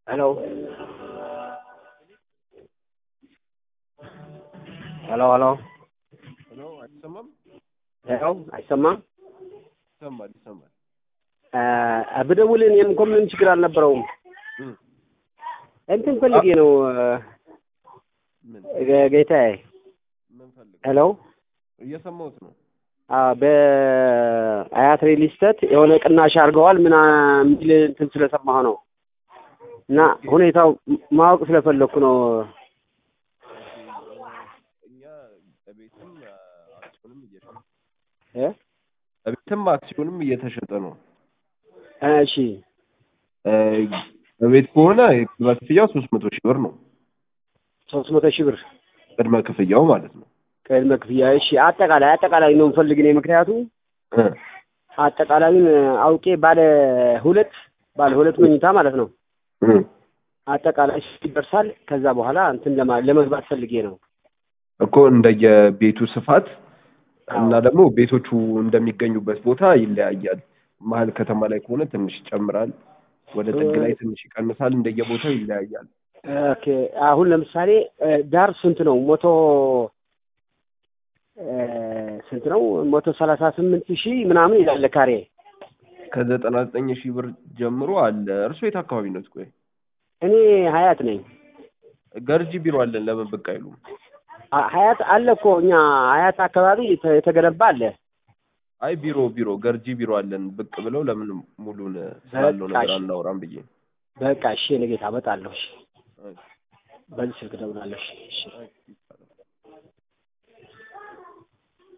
ሄሎ ሄሎ ሄሎ ሄሎ አይሰማም? ሄሎ አይሰማም? ይሰማል ይሰማል። እ ብደውል እኔም እኮ ምንም ችግር አልነበረውም። እም፣ እንትን ፈልጌ ነው ምን እ ጌታዬ። ምን ፈልግ ሄሎ እየሰማሁት ነው። አዎ በአያት ሪል ስቴት የሆነ ቅናሽ አድርገዋል ምና የሚል እንትን ስለሰማሁ ነው እና ሁኔታው ማወቅ ስለፈለኩ ነው። እኛ ቤትም አክሲዮንም እየሸጠ እ ቤትም አክሲዮንም እየተሸጠ ነው። እሺ እ በቤት ከሆነ የቅድመ ክፍያው ሶስት መቶ ሺህ ብር ነው። ሶስት መቶ ሺህ ብር ቅድመ ክፍያው ማለት ነው። ቅድመ ክፍያ። እሺ አጠቃላይ አጠቃላይ ነው የምፈልግ እኔ ምክንያቱም እ አጠቃላዩን አውቄ ባለ ሁለት ባለ ሁለት መኝታ ማለት ነው እ አጠቃላይ ይደርሳል። ከዛ በኋላ እንትን ለማ- ለመግባት ፈልጌ ነው። እኮ እንደየቤቱ ስፋት እና ደግሞ ቤቶቹ እንደሚገኙበት ቦታ ይለያያል። መሀል ከተማ ላይ ከሆነ ትንሽ ይጨምራል፣ ወደ ጥግ ላይ ትንሽ ይቀንሳል። እንደየቦታው ይለያያል። ኦኬ አሁን ለምሳሌ እ ዳር ስንት ነው? መቶ እ ስንት ነው? መቶ ሰላሳ ስምንት ሺህ ምናምን ይላል ካሬ። ከዘጠና ዘጠኝ ሺህ ብር ጀምሮ አለ። እርሶ የት አካባቢ ነው? ቆይ እኔ ሀያት ነኝ። ገርጂ ቢሮ አለን። ለምን ብቅ አይሉም? አ- ሀያት አለ እኮ እኛ ሀያት አካባቢ የተ- የተገነባ አለ። አይ ቢሮ ቢሮ ገርጂ ቢሮ አለን። ብቅ ብለው ለምን ሙሉን ስላለው በቃ ነገር እሺ። አናወራም ብዬ ነው። በቃ እሺ፣ የኔ ጌታ እመጣለሁ። እሺ፣ አይ፣ በዚህ ስልክ እደውላለሁ። እሺ፣ እሺ። አይ።